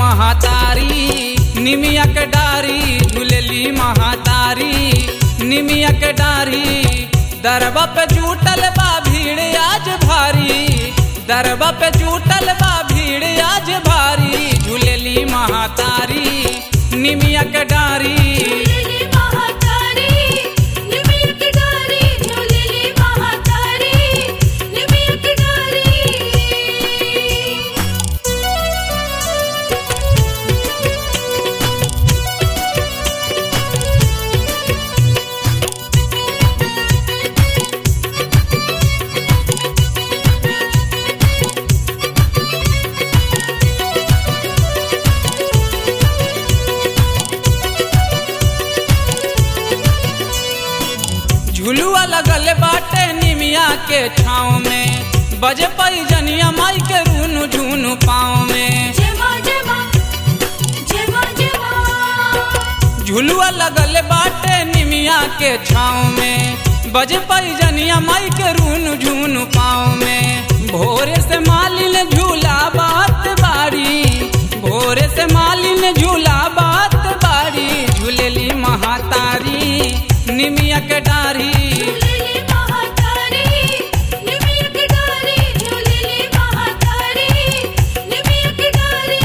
महातारी निमिया के डारी झूलेली महातारी निमिया के डारी दरबा पे जुटल बा भीड़ आज भारी दरबा पे जुटल बा भीड़ आज भारी झूलेली महातारी निमिया के डारी झूलेली महातारी निमिया की डारी झूलेली महातारी निमिया की डारी झुलुआ लगल बाटे निमिया के छाँव में बजे पई जनिया माई के रूनु झूनु पाँव में जय मां जय मां जय मां जय मां झुलुआ लगल बाटे निमिया के छाँव में बजे पई जनिया माई के रूनु झूनु पाँव में भोरे से मालिन झूला बात बारी भोरे से मालिन झूला बात बारी झूलेली महातारी निमिया के डारी झूलेली महातारी निमिया की डारी झूलेली महातारी निमिया की डारी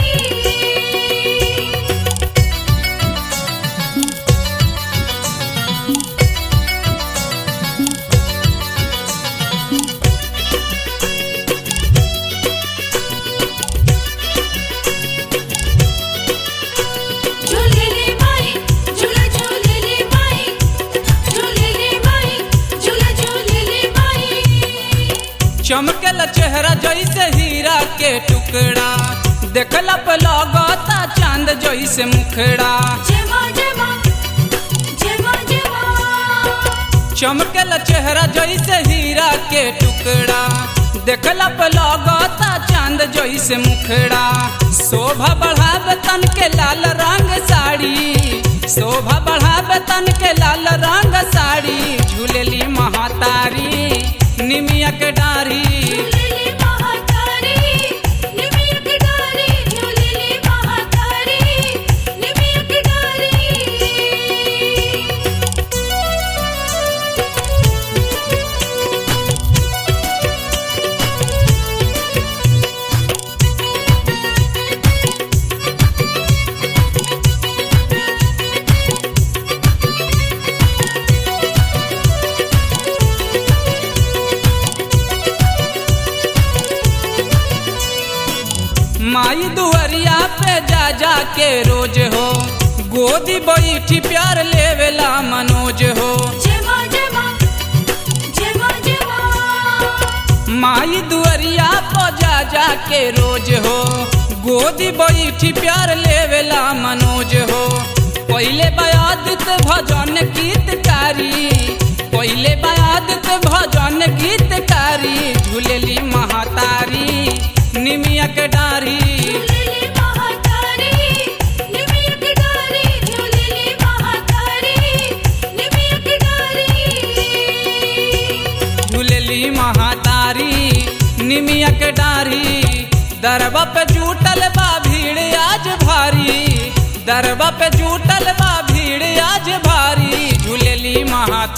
झूलेली माई झूला झूलेली माई झूलेली माई झूला झूलेली माई चमकल चेहरा जैसे हीरा के टुकड़ा देखला पे लगता चांद जैसे मुखड़ा जय मां जय मां जय मां जय मां चमकल चेहरा जैसे हीरा के टुकड़ा देखला पे लगता चांद जैसे मुखड़ा शोभा बढ़ावे तन के लाल रंग साड़ी शोभा बढ़ावे तन के लाल रंग साड़ी झूलेली महातारी निमिया के डारी झूलेली महातारी निमिया की डारी झूलेली महातारी निमिया की डारी माई दुआरिया पे जा जा के रोज हो गोदी बैठी प्यार लेवेला मनोज हो जय मां जय मां जय मां जय मां माई दुआरिया पे जा जा के रोज हो गोदी बैठी प्यार लेवेला मनोज हो पहले बयादित भजन गीतकारी पहले बयादित भजन गीतकारी झूलेली महातारी निमिया के डारी झूलेली महातारी निमिया की डारी झूलेली महातारी निमिया की डारी झूलेली महातारी निमिया के डारी दरबा पे जुटल बा भीड़ आज भारी दरबा पे जुटल बा भीड़ आज भारी झूलेली महातारी